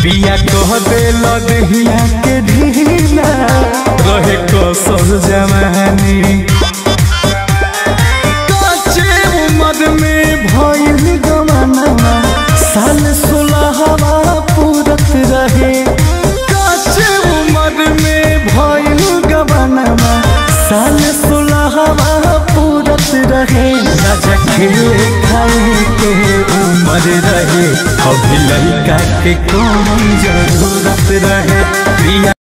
पिया कह दे लदहिया के ढीला रहे कसर जवानी काचे उम्र में भइल गवाना साल सोलहवा पूरत रहे काचे उम्र में भइल गवाना साल सोलहवा पूरत रहे राजा खेले खाए के उम्र रहे अभी लड़का के कौन जरूरत रहे प्रिया